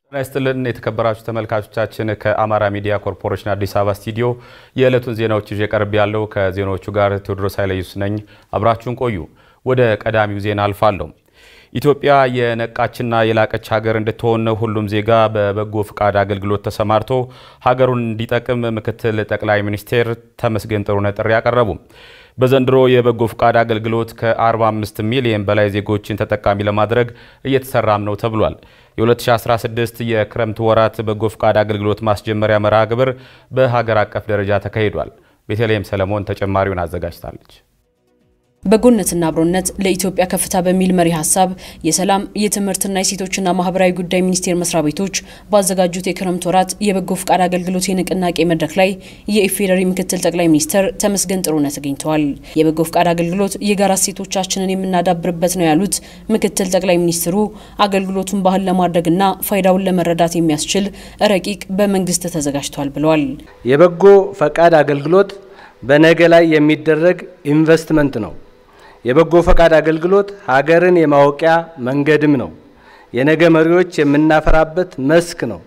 ጤና ይስጥልን የተከበራችሁ ተመልካቾቻችን፣ ከአማራ ሚዲያ ኮርፖሬሽን አዲስ አበባ ስቱዲዮ የዕለቱን ዜናዎች ይዤ ቀርብ ያለው ከዜናዎቹ ጋር ቴዎድሮስ ኃይለየሱስ ነኝ። አብራችሁን ቆዩ። ወደ ቀዳሚው ዜና አልፋለሁ። ኢትዮጵያ የነቃችና የላቀች ሀገር እንድትሆን ሁሉም ዜጋ በበጎ ፍቃድ አገልግሎት ተሰማርቶ ሀገሩን እንዲጠቅም ምክትል ጠቅላይ ሚኒስትር ተመስገን ጥሩነህ ጥሪ አቀረቡ። በዘንድሮ የበጎ ፍቃድ አገልግሎት ከ45 ሚሊዮን በላይ ዜጎችን ተጠቃሚ ለማድረግ እየተሰራም ነው ተብሏል። የ2016 የክረምት ወራት በጎ ፍቃድ አገልግሎት ማስጀመሪያ መርሃ ግብር በሀገር አቀፍ ደረጃ ተካሂዷል። ቤተልሔም ሰለሞን ተጨማሪውን አዘጋጅታለች። በጎነትና አብሮነት ለኢትዮጵያ ከፍታ በሚል መሪ ሀሳብ የሰላም የትምህርትና የሴቶችና ማህበራዊ ጉዳይ ሚኒስቴር መስሪያ ቤቶች ባዘጋጁት የክረምት ወራት የበጎ ፍቃድ አገልግሎት የንቅናቄ መድረክ ላይ የኢፌዴሪ ምክትል ጠቅላይ ሚኒስትር ተመስገን ጥሩነህ ተገኝተዋል። የበጎ ፍቃድ አገልግሎት የጋራ እሴቶቻችንን የምናዳብርበት ነው ያሉት ምክትል ጠቅላይ ሚኒስትሩ አገልግሎቱን ባህል ለማድረግና ፋይዳውን ለመረዳት የሚያስችል ረቂቅ በመንግስት ተዘጋጅቷል ብለዋል። የበጎ ፈቃድ አገልግሎት በነገ ላይ የሚደረግ ኢንቨስትመንት ነው። የበጎ ፈቃድ አገልግሎት ሀገርን የማወቂያ መንገድም ነው። የነገ መሪዎች የምናፈራበት መስክ ነው።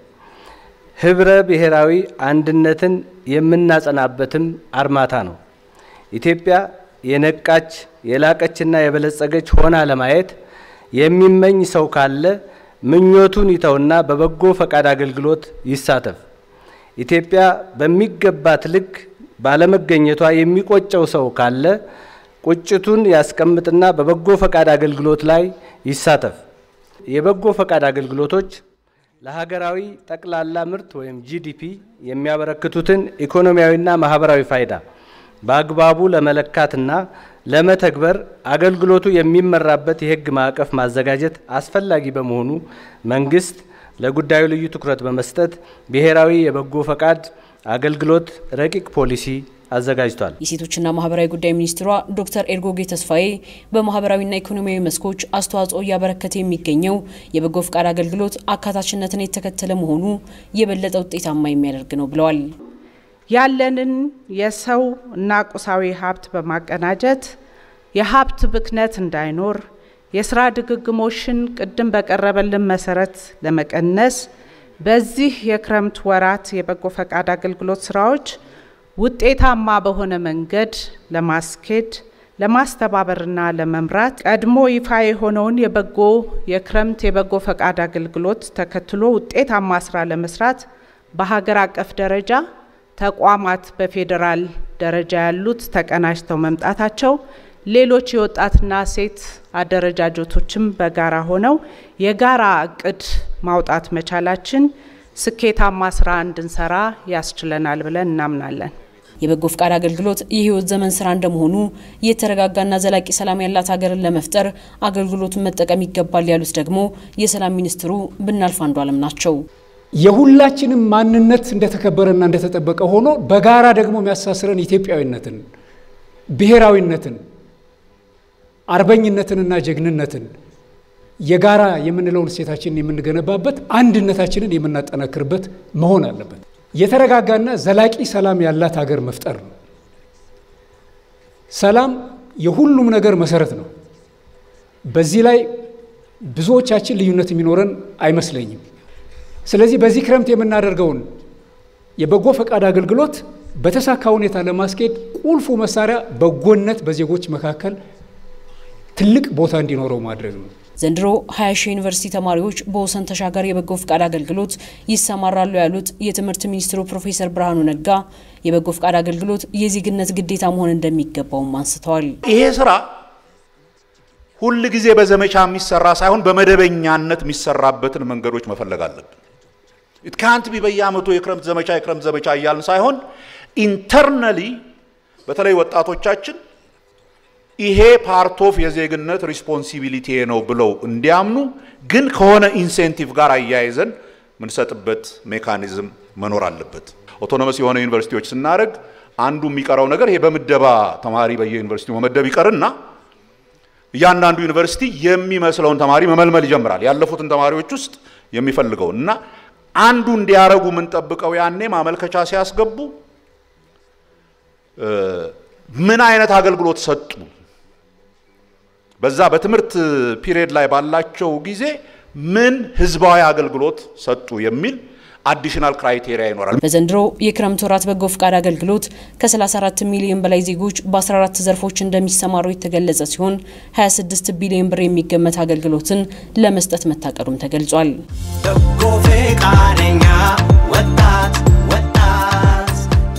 ህብረ ብሔራዊ አንድነትን የምናጸናበትም አርማታ ነው። ኢትዮጵያ የነቃች የላቀችና የበለጸገች ሆና ለማየት የሚመኝ ሰው ካለ ምኞቱን ይተውና በበጎ ፈቃድ አገልግሎት ይሳተፍ። ኢትዮጵያ በሚገባት ልክ ባለመገኘቷ የሚቆጨው ሰው ካለ ቁጭቱን ያስቀምጥና በበጎ ፈቃድ አገልግሎት ላይ ይሳተፍ። የበጎ ፈቃድ አገልግሎቶች ለሀገራዊ ጠቅላላ ምርት ወይም ጂዲፒ የሚያበረክቱትን ኢኮኖሚያዊና ማህበራዊ ፋይዳ በአግባቡ ለመለካትና ለመተግበር አገልግሎቱ የሚመራበት የህግ ማዕቀፍ ማዘጋጀት አስፈላጊ በመሆኑ መንግስት ለጉዳዩ ልዩ ትኩረት በመስጠት ብሔራዊ የበጎ ፈቃድ አገልግሎት ረቂቅ ፖሊሲ አዘጋጅቷል። የሴቶችና ማህበራዊ ጉዳይ ሚኒስትሯ ዶክተር ኤርጎጌ ተስፋዬ በማህበራዊና ኢኮኖሚያዊ መስኮች አስተዋጽኦ እያበረከተ የሚገኘው የበጎ ፍቃድ አገልግሎት አካታችነትን የተከተለ መሆኑ የበለጠ ውጤታማ የሚያደርግ ነው ብለዋል። ያለንን የሰው እና ቁሳዊ ሀብት በማቀናጀት የሀብት ብክነት እንዳይኖር የስራ ድግግሞሽን ቅድም በቀረበልን መሰረት ለመቀነስ በዚህ የክረምት ወራት የበጎ ፈቃድ አገልግሎት ስራዎች ውጤታማ በሆነ መንገድ ለማስኬድ ለማስተባበርና ለመምራት ቀድሞ ይፋ የሆነውን የበጎ የክረምት የበጎ ፈቃድ አገልግሎት ተከትሎ ውጤታማ ስራ ለመስራት በሀገር አቀፍ ደረጃ ተቋማት በፌዴራል ደረጃ ያሉት ተቀናጅተው መምጣታቸው ሌሎች የወጣትና ሴት አደረጃጀቶችም በጋራ ሆነው የጋራ እቅድ ማውጣት መቻላችን ስኬታማ ስራ እንድንሰራ ያስችለናል ብለን እናምናለን። የበጎ ፍቃድ አገልግሎት የህይወት ዘመን ስራ እንደመሆኑ የተረጋጋና ዘላቂ ሰላም ያላት ሀገርን ለመፍጠር አገልግሎቱን መጠቀም ይገባል ያሉት ደግሞ የሰላም ሚኒስትሩ ብናልፍ አንዱ አለም ናቸው። የሁላችንም ማንነት እንደተከበረና እንደተጠበቀ ሆኖ በጋራ ደግሞ የሚያሳስረን ኢትዮጵያዊነትን፣ ብሔራዊነትን፣ አርበኝነትንና ጀግንነትን የጋራ የምንለውን እሴታችንን የምንገነባበት አንድነታችንን የምናጠናክርበት መሆን አለበት። የተረጋጋና ዘላቂ ሰላም ያላት ሀገር መፍጠር ነው። ሰላም የሁሉም ነገር መሰረት ነው። በዚህ ላይ ብዙዎቻችን ልዩነት የሚኖረን አይመስለኝም። ስለዚህ በዚህ ክረምት የምናደርገውን የበጎ ፈቃድ አገልግሎት በተሳካ ሁኔታ ለማስኬድ ቁልፉ መሳሪያ በጎነት በዜጎች መካከል ትልቅ ቦታ እንዲኖረው ማድረግ ነው። ዘንድሮ 20 ሺህ ዩኒቨርሲቲ ተማሪዎች በወሰን ተሻጋሪ የበጎ ፍቃድ አገልግሎት ይሰማራሉ ያሉት የትምህርት ሚኒስትሩ ፕሮፌሰር ብርሃኑ ነጋ የበጎ ፍቃድ አገልግሎት የዜግነት ግዴታ መሆን እንደሚገባውም አንስተዋል። ይሄ ስራ ሁል ጊዜ በዘመቻ የሚሰራ ሳይሆን በመደበኛነት የሚሰራበትን መንገዶች መፈለግ አለብን። ኢት ካንት ቢ በየአመቱ የክረምት ዘመቻ የክረምት ዘመቻ እያልን ሳይሆን ኢንተርናሊ በተለይ ወጣቶቻችን ይሄ ፓርት ኦፍ የዜግነት ሪስፖንሲቢሊቲ ነው ብለው እንዲያምኑ ግን ከሆነ ኢንሴንቲቭ ጋር አያይዘን ምንሰጥበት ሜካኒዝም መኖር አለበት። ኦቶኖመስ የሆነ ዩኒቨርሲቲዎች ስናደርግ አንዱ የሚቀረው ነገር ይሄ በምደባ ተማሪ በየዩኒቨርሲቲው መመደብ ይቀርና እያንዳንዱ ዩኒቨርሲቲ የሚመስለውን ተማሪ መመልመል ይጀምራል። ያለፉትን ተማሪዎች ውስጥ የሚፈልገውን እና አንዱ እንዲያረጉ የምንጠብቀው ያኔ ማመልከቻ ሲያስገቡ ምን አይነት አገልግሎት ሰጡ፣ በዛ በትምህርት ፒሪየድ ላይ ባላቸው ጊዜ ምን ህዝባዊ አገልግሎት ሰጡ የሚል አዲሽናል ክራይቴሪያ ይኖራል። በዘንድሮ የክረምት ወራት በጎ ፍቃድ አገልግሎት ከ34 ሚሊዮን በላይ ዜጎች በ14 ዘርፎች እንደሚሰማሩ የተገለጸ ሲሆን 26 ቢሊዮን ብር የሚገመት አገልግሎትን ለመስጠት መታቀዱም ተገልጿል። በጎ ፈቃደኛ ወጣት ወጣት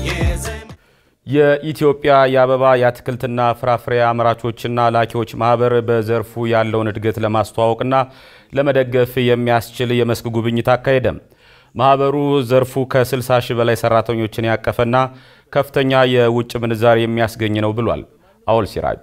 የኢትዮጵያ የአበባ የአትክልትና ፍራፍሬ አምራቾችና ላኪዎች ማህበር በዘርፉ ያለውን እድገት ለማስተዋወቅና ለመደገፍ የሚያስችል የመስክ ጉብኝት አካሄደ። ማህበሩ ዘርፉ ከ60 ሺህ በላይ ሰራተኞችን ያቀፈና ከፍተኛ የውጭ ምንዛሪ የሚያስገኝ ነው ብሏል። አውል ሲራጅ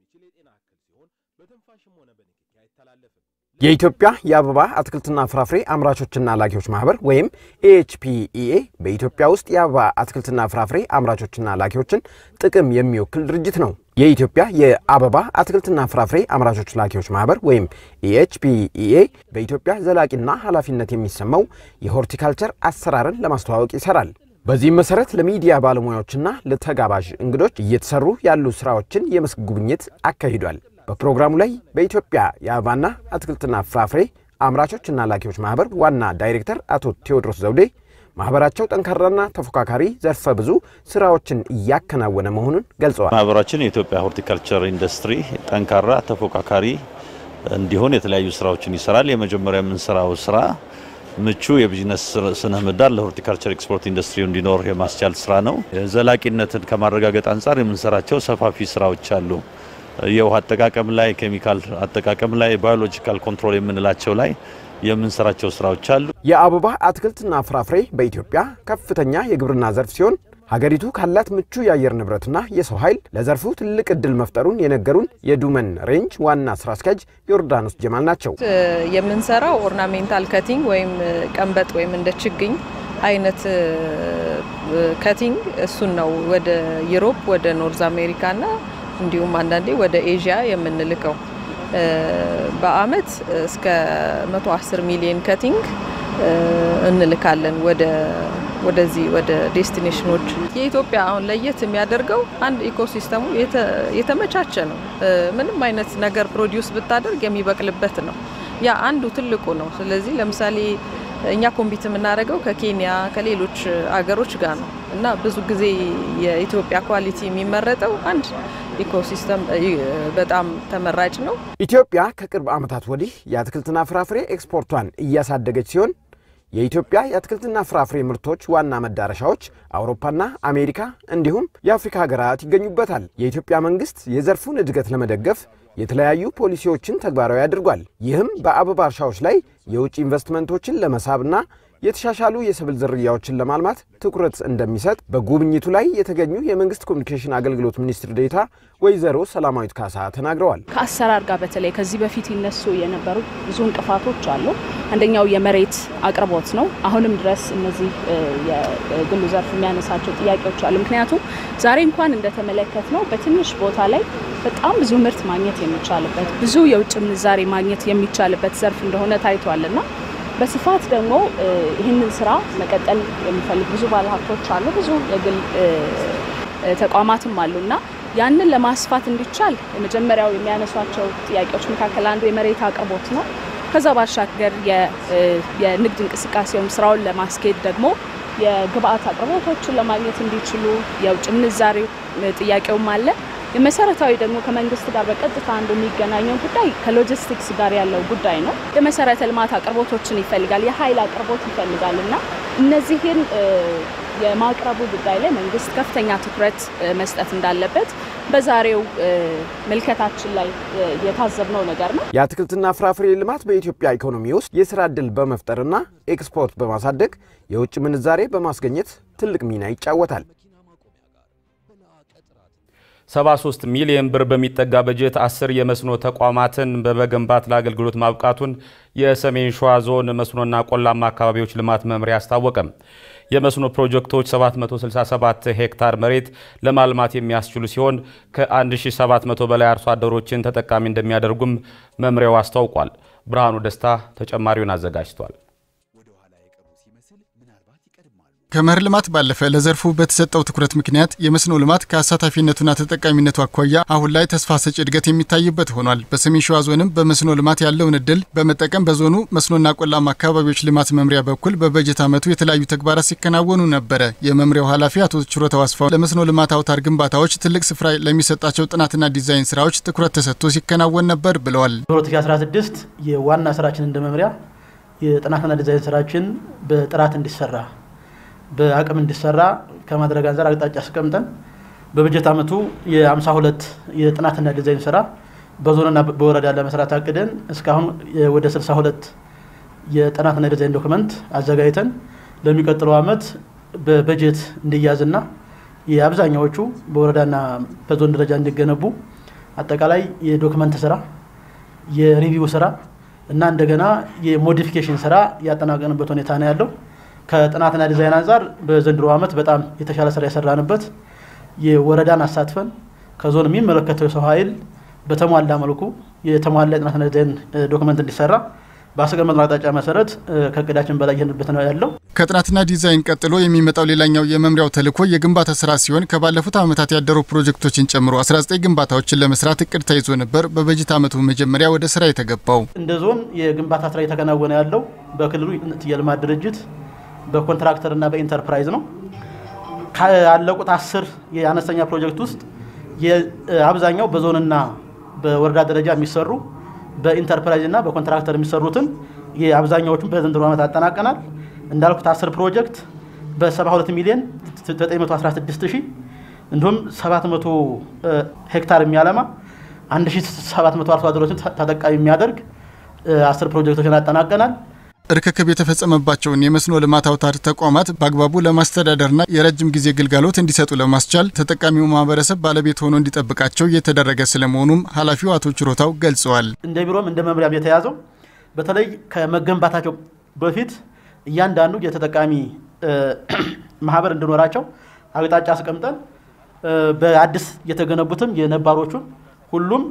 የኢትዮጵያ የአበባ አትክልትና ፍራፍሬ አምራቾችና ላኪዎች ማህበር ወይም ኤኤችፒኢኤ በኢትዮጵያ ውስጥ የአበባ አትክልትና ፍራፍሬ አምራቾችና ላኪዎችን ጥቅም የሚወክል ድርጅት ነው። የኢትዮጵያ የአበባ አትክልትና ፍራፍሬ አምራቾች ላኪዎች ማህበር ወይም ኤኤችፒኢኤ በኢትዮጵያ ዘላቂና ኃላፊነት የሚሰማው የሆርቲካልቸር አሰራርን ለማስተዋወቅ ይሰራል። በዚህም መሰረት ለሚዲያ ባለሙያዎችና ለተጋባዥ እንግዶች እየተሰሩ ያሉ ስራዎችን የመስክ ጉብኝት አካሂዷል። በፕሮግራሙ ላይ በኢትዮጵያ የአበባና አትክልትና ፍራፍሬ አምራቾችና ላኪዎች ማህበር ዋና ዳይሬክተር አቶ ቴዎድሮስ ዘውዴ ማህበራቸው ጠንካራና ተፎካካሪ ዘርፈ ብዙ ስራዎችን እያከናወነ መሆኑን ገልጸዋል። ማህበራችን የኢትዮጵያ ሆርቲካልቸር ኢንዱስትሪ ጠንካራ ተፎካካሪ እንዲሆን የተለያዩ ስራዎችን ይሰራል። የመጀመሪያ የምንሰራው ስራ ምቹ የቢዝነስ ስነ ምህዳር ለሆርቲካልቸር ኤክስፖርት ኢንዱስትሪው እንዲኖር የማስቻል ስራ ነው። ዘላቂነትን ከማረጋገጥ አንጻር የምንሰራቸው ሰፋፊ ስራዎች አሉ። የውሃ አጠቃቀም ላይ፣ ኬሚካል አጠቃቀም ላይ፣ ባዮሎጂካል ኮንትሮል የምንላቸው ላይ የምንሰራቸው ስራዎች አሉ። የአበባ አትክልትና ፍራፍሬ በኢትዮጵያ ከፍተኛ የግብርና ዘርፍ ሲሆን ሀገሪቱ ካላት ምቹ የአየር ንብረትና የሰው ኃይል ለዘርፉ ትልቅ እድል መፍጠሩን የነገሩን የዱመን ሬንጅ ዋና ስራ አስኪያጅ ዮርዳኖስ ጀማል ናቸው። የምንሰራው ኦርናሜንታል ከቲንግ ወይም ቀንበጥ ወይም እንደ ችግኝ አይነት ከቲንግ እሱን ነው ወደ ዩሮፕ ወደ ኖርዝ አሜሪካና እንዲሁም አንዳንዴ ወደ ኤዥያ የምንልከው በአመት እስከ 110 ሚሊዮን ከቲንግ እንልካለን ወደ ወደዚህ ወደ ዴስቲኔሽኖች። የኢትዮጵያ አሁን ለየት የሚያደርገው አንድ ኢኮሲስተሙ የተመቻቸ ነው። ምንም አይነት ነገር ፕሮዲውስ ብታደርግ የሚበቅልበት ነው። ያ አንዱ ትልቁ ነው። ስለዚህ ለምሳሌ እኛ ኮምፒት የምናደርገው ከኬንያ ከሌሎች አገሮች ጋር ነው እና ብዙ ጊዜ የኢትዮጵያ ኳሊቲ የሚመረጠው አንድ ኢኮሲስተም በጣም ተመራጭ ነው። ኢትዮጵያ ከቅርብ ዓመታት ወዲህ የአትክልትና ፍራፍሬ ኤክስፖርቷን እያሳደገች ሲሆን የኢትዮጵያ የአትክልትና ፍራፍሬ ምርቶች ዋና መዳረሻዎች አውሮፓና አሜሪካ እንዲሁም የአፍሪካ ሀገራት ይገኙበታል። የኢትዮጵያ መንግስት የዘርፉን እድገት ለመደገፍ የተለያዩ ፖሊሲዎችን ተግባራዊ አድርጓል። ይህም በአበባ እርሻዎች ላይ የውጭ ኢንቨስትመንቶችን ለመሳብና የተሻሻሉ የሰብል ዝርያዎችን ለማልማት ትኩረት እንደሚሰጥ በጉብኝቱ ላይ የተገኙ የመንግስት ኮሚኒኬሽን አገልግሎት ሚኒስትር ዴኤታ ወይዘሮ ሰላማዊት ካሳ ተናግረዋል። ከአሰራር ጋር በተለይ ከዚህ በፊት ይነሱ የነበሩ ብዙ እንቅፋቶች አሉ። አንደኛው የመሬት አቅርቦት ነው። አሁንም ድረስ እነዚህ የግሉ ዘርፍ የሚያነሳቸው ጥያቄዎች አሉ። ምክንያቱም ዛሬ እንኳን እንደተመለከት ነው በትንሽ ቦታ ላይ በጣም ብዙ ምርት ማግኘት የሚቻልበት ብዙ የውጭ ምንዛሬ ማግኘት የሚቻልበት ዘርፍ እንደሆነ ታይቷልና በስፋት ደግሞ ይህንን ስራ መቀጠል የሚፈልግ ብዙ ባለሀብቶች አሉ፣ ብዙ የግል ተቋማትም አሉ እና ያንን ለማስፋት እንዲቻል የመጀመሪያው የሚያነሷቸው ጥያቄዎች መካከል አንዱ የመሬት አቅርቦት ነው። ከዛ ባሻገር የንግድ እንቅስቃሴውን ስራውን ለማስኬድ ደግሞ የግብአት አቅርቦቶችን ለማግኘት እንዲችሉ የውጭ ምንዛሬ ጥያቄውም አለ። የመሰረታዊ ደግሞ ከመንግስት ጋር በቀጥታ አንዱ የሚገናኘው ጉዳይ ከሎጂስቲክስ ጋር ያለው ጉዳይ ነው። የመሰረተ ልማት አቅርቦቶችን ይፈልጋል፣ የኃይል አቅርቦት ይፈልጋል እና እነዚህን የማቅረቡ ጉዳይ ላይ መንግስት ከፍተኛ ትኩረት መስጠት እንዳለበት በዛሬው ምልከታችን ላይ የታዘብነው ነገር ነው። የአትክልትና ፍራፍሬ ልማት በኢትዮጵያ ኢኮኖሚ ውስጥ የስራ ዕድል በመፍጠርና ኤክስፖርት በማሳደግ የውጭ ምንዛሬ በማስገኘት ትልቅ ሚና ይጫወታል። 73 ሚሊዮን ብር በሚጠጋ በጀት አስር የመስኖ ተቋማትን በመገንባት ለአገልግሎት ማብቃቱን የሰሜን ሸዋ ዞን መስኖና ቆላማ አካባቢዎች ልማት መምሪያ አስታወቀም። የመስኖ ፕሮጀክቶች 767 ሄክታር መሬት ለማልማት የሚያስችሉ ሲሆን ከ1700 በላይ አርሶ አደሮችን ተጠቃሚ እንደሚያደርጉም መምሪያው አስታውቋል። ብርሃኑ ደስታ ተጨማሪውን አዘጋጅቷል። ከመኸር ልማት ባለፈ ለዘርፉ በተሰጠው ትኩረት ምክንያት የመስኖ ልማት ከአሳታፊነቱና ተጠቃሚነቱ አኳያ አሁን ላይ ተስፋ ሰጪ እድገት የሚታይበት ሆኗል። በሰሜን ሸዋ ዞንም በመስኖ ልማት ያለውን እድል በመጠቀም በዞኑ መስኖና ቆላማ አካባቢዎች ልማት መምሪያ በኩል በበጀት ዓመቱ የተለያዩ ተግባራት ሲከናወኑ ነበረ። የመምሪያው ኃላፊ አቶ ችሮታው አስፋው ለመስኖ ልማት አውታር ግንባታዎች ትልቅ ስፍራ ለሚሰጣቸው ጥናትና ዲዛይን ስራዎች ትኩረት ተሰጥቶ ሲከናወን ነበር ብለዋል። በ2016 የዋና ስራችን እንደ መምሪያ የጥናትና ዲዛይን ስራችን በጥራት እንዲሰራ በአቅም እንዲሰራ ከማድረግ አንጻር አቅጣጫ አስቀምጠን በበጀት ዓመቱ የ52 የጥናትና ዲዛይን ስራ በዞንና በወረዳ ለመስራት አቅደን እስካሁን ወደ 62 የጥናትና ዲዛይን ዶክመንት አዘጋጅተን ለሚቀጥለው ዓመት በበጀት እንዲያዝና የአብዛኛዎቹ በወረዳና በዞን ደረጃ እንዲገነቡ አጠቃላይ የዶክመንት ስራ፣ የሪቪው ስራ እና እንደገና የሞዲፊኬሽን ስራ ያጠናቀንበት ሁኔታ ነው ያለው። ከጥናትና ዲዛይን አንጻር በዘንድሮ ዓመት በጣም የተሻለ ስራ የሰራንበት የወረዳን አሳትፈን ከዞን የሚመለከተው የሰው ኃይል በተሟላ መልኩ የተሟላ የጥናትና ዲዛይን ዶክመንት እንዲሰራ በአስቀመጥነው አቅጣጫ መሰረት ከእቅዳችን በላይ ይህንበት ነው ያለው። ከጥናትና ዲዛይን ቀጥሎ የሚመጣው ሌላኛው የመምሪያው ተልዕኮ የግንባታ ስራ ሲሆን ከባለፉት ዓመታት ያደሩ ፕሮጀክቶችን ጨምሮ 19 ግንባታዎችን ለመስራት እቅድ ተይዞ ነበር በበጀት ዓመቱ መጀመሪያ ወደ ስራ የተገባው። እንደ ዞን የግንባታ ስራ እየተከናወነ ያለው በክልሉ የልማት ድርጅት በኮንትራክተርና በኢንተርፕራይዝ ነው። ካለቁት አስር የአነስተኛ ፕሮጀክት ውስጥ አብዛኛው በዞንና በወረዳ ደረጃ የሚሰሩ በኢንተርፕራይዝ እና በኮንትራክተር የሚሰሩትን የአብዛኛዎቹን በዘንድሮ ዓመት አጠናቀናል። እንዳልኩት አስር ፕሮጀክት በ72 ሚሊዮን 916 ሺህ እንዲሁም 700 ሄክታር የሚያለማ 1700 አርሶ አደሮችን ተጠቃሚ የሚያደርግ አስር ፕሮጀክቶችን አጠናቀናል። ርክክብ የተፈጸመባቸውን የመስኖ ልማት አውታር ተቋማት በአግባቡ ለማስተዳደርና የረጅም ጊዜ ግልጋሎት እንዲሰጡ ለማስቻል ተጠቃሚው ማህበረሰብ ባለቤት ሆኖ እንዲጠብቃቸው እየተደረገ ስለመሆኑም ኃላፊው አቶ ችሮታው ገልጸዋል። እንደ ቢሮም እንደ መምሪያም የተያዘው በተለይ ከመገንባታቸው በፊት እያንዳንዱ የተጠቃሚ ማህበር እንዲኖራቸው አቅጣጫ አስቀምጠን በአዲስ የተገነቡትም የነባሮቹን ሁሉም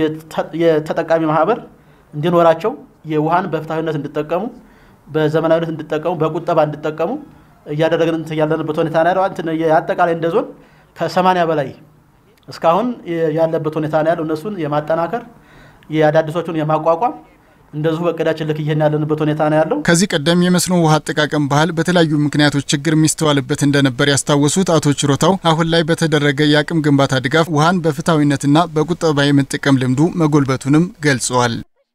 የተጠቃሚ ማህበር እንዲኖራቸው የውሃን በፍትሐዊነት እንዲጠቀሙ በዘመናዊነት እንዲጠቀሙ በቁጠባ እንዲጠቀሙ እያደረግን ያለንበት ሁኔታ ነው ያለው። አጠቃላይ እንደ ዞን ከሰማኒያ በላይ እስካሁን ያለበት ሁኔታ ነው ያለው። እነሱን የማጠናከር የአዳዲሶቹን የማቋቋም እንደዚሁ በእቅዳችን ልክ ይሄን ያለንበት ሁኔታ ነው ያለው። ከዚህ ቀደም የመስኖ ውሃ አጠቃቀም ባህል በተለያዩ ምክንያቶች ችግር የሚስተዋልበት እንደነበር ያስታወሱት አቶ ችሮታው አሁን ላይ በተደረገ የአቅም ግንባታ ድጋፍ ውሃን በፍትሐዊነትና በቁጠባ የመጠቀም ልምዱ መጎልበቱንም ገልጸዋል።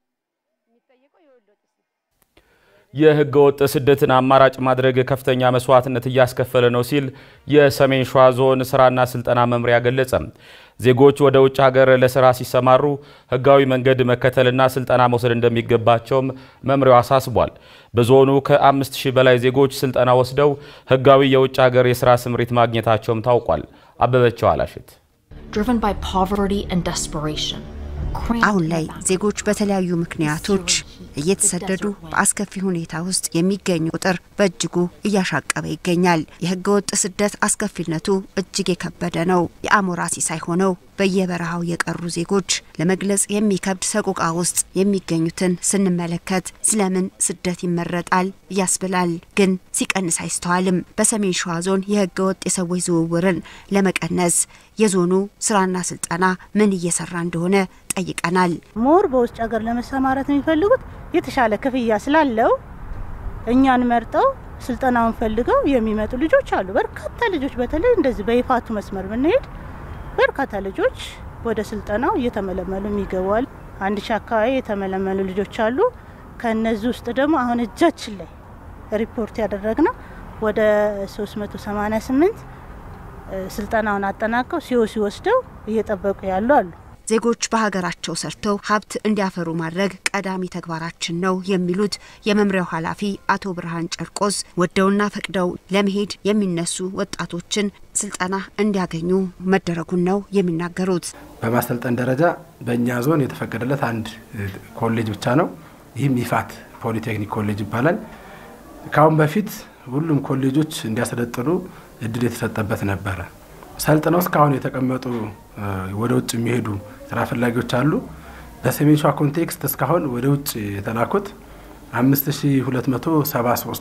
የህገ ወጥ ስደትን አማራጭ ማድረግ ከፍተኛ መስዋዕትነት እያስከፈለ ነው ሲል የሰሜን ሸዋ ዞን ስራና ስልጠና መምሪያ ገለጸ። ዜጎች ወደ ውጭ ሀገር ለስራ ሲሰማሩ ህጋዊ መንገድ መከተልና ስልጠና መውሰድ እንደሚገባቸውም መምሪያው አሳስቧል። በዞኑ ከአምስት ሺህ በላይ ዜጎች ስልጠና ወስደው ህጋዊ የውጭ ሀገር የስራ ስምሪት ማግኘታቸውም ታውቋል። አበበቸው አላሽት አሁን ላይ ዜጎች በተለያዩ ምክንያቶች እየተሰደዱ በአስከፊ ሁኔታ ውስጥ የሚገኙ ቁጥር በእጅጉ እያሻቀበ ይገኛል። የህገ ወጥ ስደት አስከፊነቱ እጅግ የከበደ ነው። የአሞራ ሲሳይ ሆነው በየበረሃው የቀሩ ዜጎች ለመግለጽ የሚከብድ ሰቆቃ ውስጥ የሚገኙትን ስንመለከት ስለምን ስደት ይመረጣል ያስብላል። ግን ሲቀንስ አይስተዋልም። በሰሜን ሸዋ ዞን የህገ ወጥ የሰዎች ዝውውርን ለመቀነስ የዞኑ ስራና ስልጠና ምን እየሰራ እንደሆነ ጠይቀናል። ሞር በውጭ ሀገር ለመሰማራት የሚፈልጉት የተሻለ ክፍያ ስላለው እኛን መርጠው ስልጠናውን ፈልገው የሚመጡ ልጆች አሉ። በርካታ ልጆች በተለይ እንደዚህ በይፋቱ መስመር ብንሄድ በርካታ ልጆች ወደ ስልጠናው እየተመለመሉ የሚገባል። አንድ ሺ አካባቢ የተመለመሉ ልጆች አሉ። ከእነዚህ ውስጥ ደግሞ አሁን እጃችን ላይ ሪፖርት ያደረግነው ወደ 388 ስልጠናውን አጠናቀው ሲወሲ ወስደው እየጠበቁ ያሉ አሉ። ዜጎች በሀገራቸው ሰርተው ሀብት እንዲያፈሩ ማድረግ ቀዳሚ ተግባራችን ነው የሚሉት የመምሪያው ኃላፊ አቶ ብርሃን ጨርቆስ ወደውና ፈቅደው ለመሄድ የሚነሱ ወጣቶችን ስልጠና እንዲያገኙ መደረጉን ነው የሚናገሩት። በማሰልጠን ደረጃ በእኛ ዞን የተፈቀደለት አንድ ኮሌጅ ብቻ ነው። ይህም ይፋት ፖሊቴክኒክ ኮሌጅ ይባላል። ከአሁን በፊት ሁሉም ኮሌጆች እንዲያሰለጥኑ እድል የተሰጠበት ነበረ። ሰልጥነው እስካሁን የተቀመጡ ወደ ውጭ የሚሄዱ ስራ ፈላጊዎች አሉ። በሰሜን ሸዋ ኮንቴክስት እስካሁን ወደ ውጭ የተላኩት 5273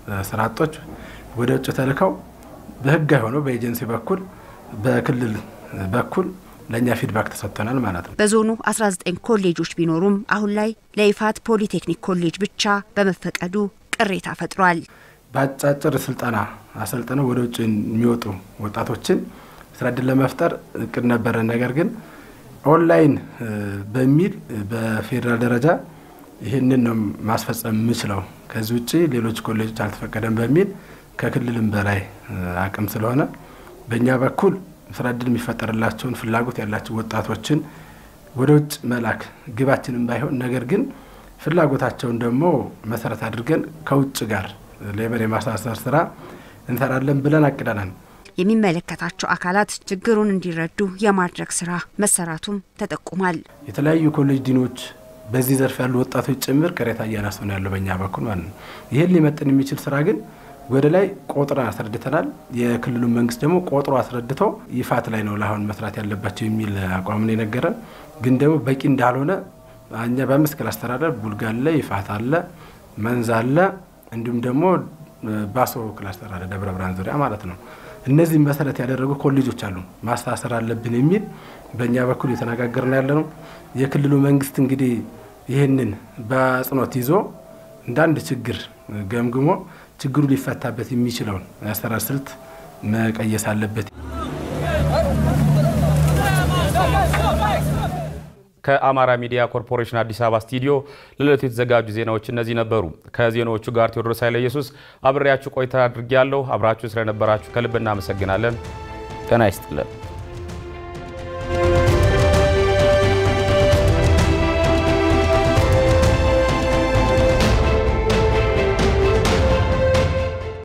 ስራ አጦች ወደ ውጭ ተልከው በህጋዊ ሆነው በኤጀንሲ በኩል በክልል በኩል ለእኛ ፊድባክ ተሰጥተናል ማለት ነው። በዞኑ 19 ኮሌጆች ቢኖሩም አሁን ላይ ለይፋት ፖሊቴክኒክ ኮሌጅ ብቻ በመፈቀዱ ቅሬታ ፈጥሯል። በአጫጭር ስልጠና አሰልጥነው ወደ ውጭ የሚወጡ ወጣቶችን ስራ እድል ለመፍጠር እቅድ ነበረ። ነገር ግን ኦንላይን በሚል በፌዴራል ደረጃ ይህንን ነው ማስፈጸም የምችለው፣ ከዚህ ውጭ ሌሎች ኮሌጆች አልተፈቀደም በሚል ከክልልም በላይ አቅም ስለሆነ በእኛ በኩል ስራ እድል የሚፈጠርላቸውን ፍላጎት ያላቸው ወጣቶችን ወደ ውጭ መላክ ግባችንም ባይሆን ነገር ግን ፍላጎታቸውን ደግሞ መሰረት አድርገን ከውጭ ጋር ሌበር የማሳሰር ስራ እንሰራለን ብለን አቅደናል። የሚመለከታቸው አካላት ችግሩን እንዲረዱ የማድረግ ስራ መሰራቱም ተጠቁሟል። የተለያዩ ኮሌጅ ዲኖች በዚህ ዘርፍ ያሉ ወጣቶች ጭምር ቅሬታ እያነሱ ነው ያለው በእኛ በኩል ማለት ነው። ይህን ሊመጥን የሚችል ስራ ግን ወደ ላይ ቆጥረን አስረድተናል። የክልሉ መንግስት ደግሞ ቆጥሮ አስረድቶ ይፋት ላይ ነው ለአሁን መስራት ያለባቸው የሚል አቋም ነው የነገረን። ግን ደግሞ በቂ እንዳልሆነ እኛ በአምስት ክላስተር አለ፣ ቡልጋ አለ፣ ይፋት አለ፣ መንዝ አለ፣ እንዲሁም ደግሞ ባሶ ክላስተር አለ፣ ደብረ ብርሃን ዙሪያ ማለት ነው። እነዚህም መሰረት ያደረጉ ኮሌጆች አሉ ማስተሳሰር አለብን የሚል በእኛ በኩል የተነጋገርን ያለ ነው። የክልሉ መንግስት እንግዲህ ይህንን በአጽንኦት ይዞ እንደ አንድ ችግር ገምግሞ ችግሩ ሊፈታበት የሚችለውን የአሰራር ስልት መቀየስ አለበት። ከአማራ ሚዲያ ኮርፖሬሽን አዲስ አበባ ስቱዲዮ ለዕለቱ የተዘጋጁ ዜናዎች እነዚህ ነበሩ። ከዜናዎቹ ጋር ቴዎድሮስ ኃይለ ኢየሱስ አብሬያችሁ ቆይታ አድርጌያለሁ። አብራችሁ ስለነበራችሁ ከልብ እናመሰግናለን። ጤና ይስጥልን።